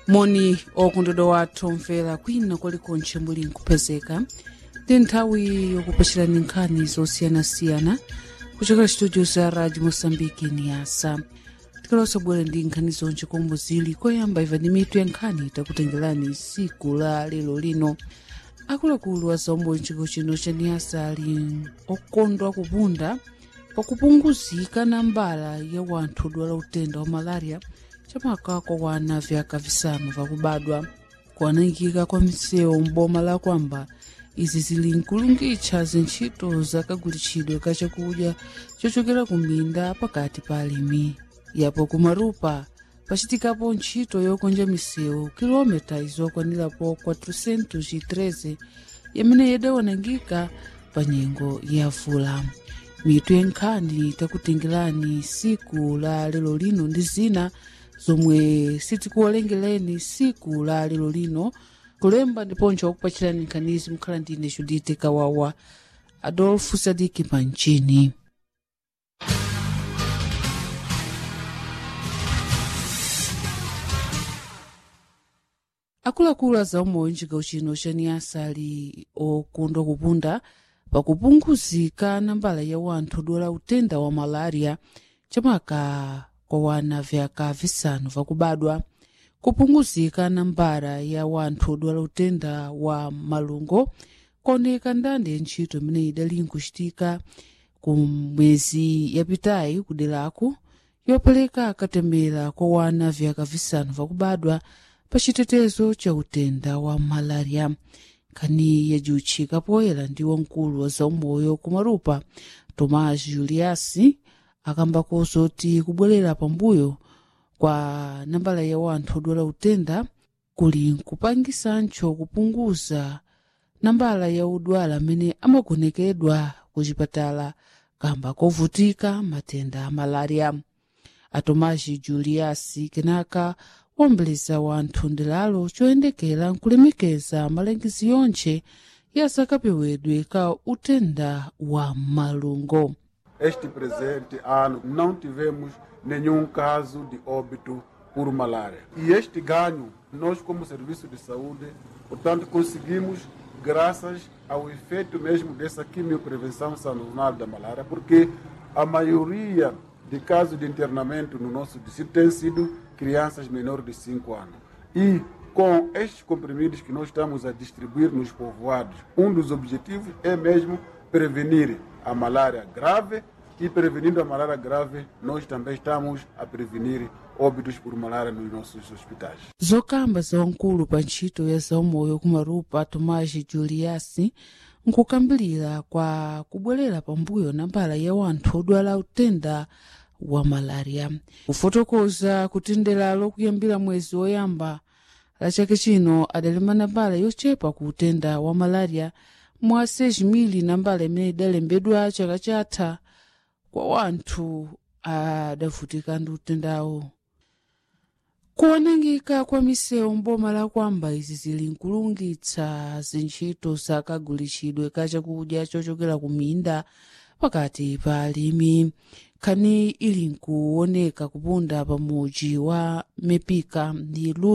moni okondedwa wathu omvera kwina kwalikonse muli nkupezeka ndi nthawi yokupachirani nkhani zosiyanasiyana kuchokera studio za radio mosambiki ni asa tikalosa bwera ndi nkhani zonse komwe zili koyamba iva ndi mitu ya nkhani takutengerani siku la lero lino akuluakulu a zaombo mchiko chino cha niasa ali okondwa kupunda pakupunguzika nambala ya wanthu odwala utenda wa malaria chamaka kwa wana vyaka visanu vakubadwa kuanangika kwa misewu mboma la kwamba izi zili nkulungitcha zintchito zakagulitchidwe ka chakudya chochokera ku minda pakati pa alimi yapo kumarupa pachitikapo ntchito yokonja misewu kilomita izokwanirapo 413 yamene yadawanangika pa nyengo ya vula mitu yenkhani takutengerani siku la lero lino ndi zina zomwe sitikuwalengereni siku la lero lino kulemba ndiponso wakupachirani nkhanizi mukhala ndine judite kawawa adolfu sadiki panchini akuluakulu a zaumoyo mchigawo chino cha niasa ali okondwa kupunda pakupunguzika nambala ya wanthu odwala utenda wa malaria chamaka kwa wana vyaka visanu vakubadwa kupunguzika nambala ya wanthu odwala utenda wa malungo kuoneka ndande ya ntchito imene idali nkuchitika ku mwezi yapitayi kuderako yopereka katemera kwa wana vyaka visanu vakubadwa pa chitetezo cha utenda wa malaria nkhani yajiutchika poyera ndi wamkulu wa zaumoyo kumarupa tomas juliasi akambako zoti kubwerera pambuyo kwa nambala ya wanthu odwala utenda kuli nkupangisancho kupunguza nambala ya odwala amene amagonekedwa ku chipatala kamba kovutika matenda a malaria a tomas juliasi kenaka wombeleza wanthu ndilalo choyendekera nkulemekeza malangizo yonche yasakapewedwe ka utenda wa malungo Este presente ano não tivemos nenhum caso de óbito por malária. E este ganho, nós como Serviço de Saúde, portanto, conseguimos graças ao efeito mesmo dessa quimioprevenção sazonal da malária, porque a maioria de casos de internamento no nosso distrito tem sido crianças menores de 5 anos. E com estes comprimidos que nós estamos a distribuir nos povoados, um dos objetivos é mesmo prevenir a malária grave e prevenindo a malária grave, nós também estamos a prevenir óbitos por malária nos nossos hospitais. zokamba za wamkulu pa ntchito ya zaumoyo kumarupa tomas juliasi nkukambirira kwa kubwerera pambuyo nambala ya wanthu odwala utenda wa malaria kufotokoza kutenderalo kuyambira mwezi woyamba la chaka chino adalema nambala yochepa ku utenda wa malaria mwa 6,000 nambala imene idalembedwa chaka chatha kwa wanthu adavutika ndi utendawo kuonangika kwa misewu mboma la kwamba izi zili nkulungitsa zintchito zakagulitchidwe ka chakudya chochokera ku minda pakati pa alimi nkhani ili nkuoneka kupunda pa muji wa mepika ndi lula